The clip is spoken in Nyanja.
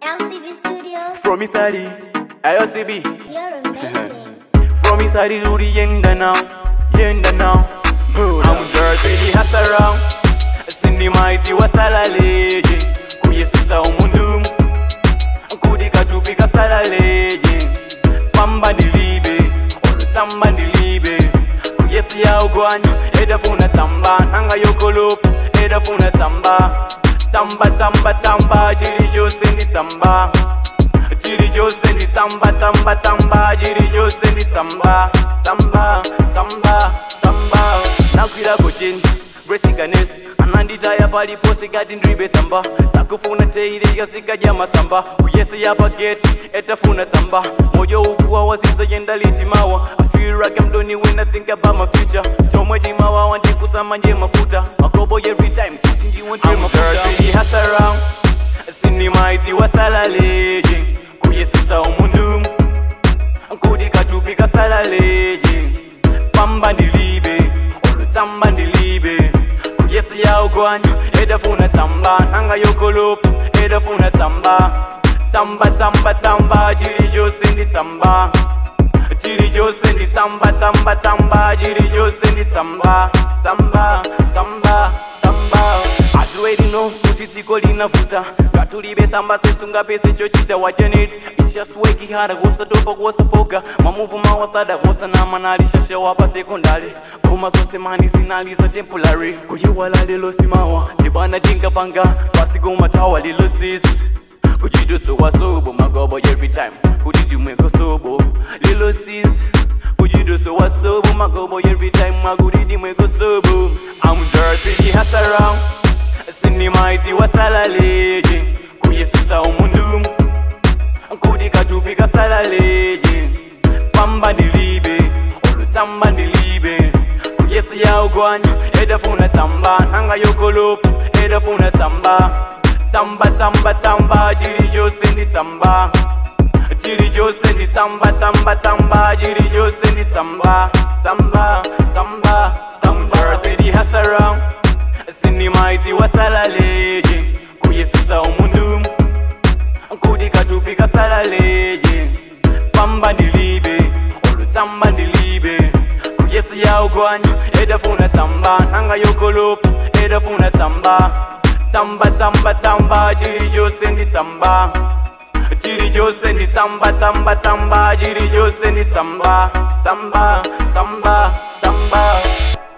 LCB Studios. From Italy, IOCB. You're amazing. From Italy to the end now, end now. I'm Jersey, the house around. Sinema isi wasalaleje kuyesisa umundu nkudi katupi kasalaleje pamba ndilibe olutsamba ndilibe kuyesi ya ugwanya edafuna tsamba nanga yokolopa edafuna tsamba tsamba tsamba tsamba chili chose ndi tsamba chili chose ndi tsamba tsamba tsamba chili chose ndi tsamba tsamba tsamba tsamba nakwirako chini Grace ananditaya palipo sikati ndribe tsamba sakufuna teilika sikadya masamba kuyese yapa geti etafuna tsamba moyo ukuwa wasiza yenda litimawa I feel like I'm done when I think about my future chomwe chimawawa ndikusama nje mafuta makobo every time kuti ndiwonte mafuta hasa around sinimaizi wasalaleje kuyesisa umundu nkudi katupi kasalaleje pamba ndilibe olutsamba ndilibe kuyesi ya ugwanya edafuna tsamba nanga yokolopa edafuna tsamba tsamba tsamba tsamba chili chose ndi tsamba chili chose ndi tsamba tsamba tsamba chili chose ndi tsamba tsamba tsamba tsamba As you already know kuti dziko linavuta ngatulibe tsamba sesungapese chochita watenit It's just working hard kuwasatopa kuwasafoka mamuvu mawasada kuwasanama nalishashawa pa sekondari koma zonse mani zinali za temporary kuyiwala lelo simawa zibana tinkapanga pasigomatawa lilo sisi kuchitoso wasobo magobo every time kuti timweko sobo lilo sis kuchitoso wasobo magobo every time makuti timweko sobo I'm Jersey the house around sinimaizi wasalaleje kuyesisa umundu nkudi katupi kasalaleje pamba ndilibe olutsamba ndilibe kuyesi ya ugwanya edafuna tsamba nanga yokolopa edafuna tsamba tsamba tsamba tsamba chili chose ndi tsamba chili chose ndi tsamba tsamba tsamba chili chose ndi tsamba tsamba tsamba tsamba city has around sinimaizi wasalaleje kuyesisa umundu nkudi katupi kasalaleje pamba ndilibe olutsamba ndilibe kuyesi ya ugwanya edafuna tsamba nanga yokolopa edafuna tsamba tsamba tsamba tsamba chili chose ndi tsamba chili chose ndi tsamba tsamba tsamba chili chose ndi tsamba tsamba tsamba tsamba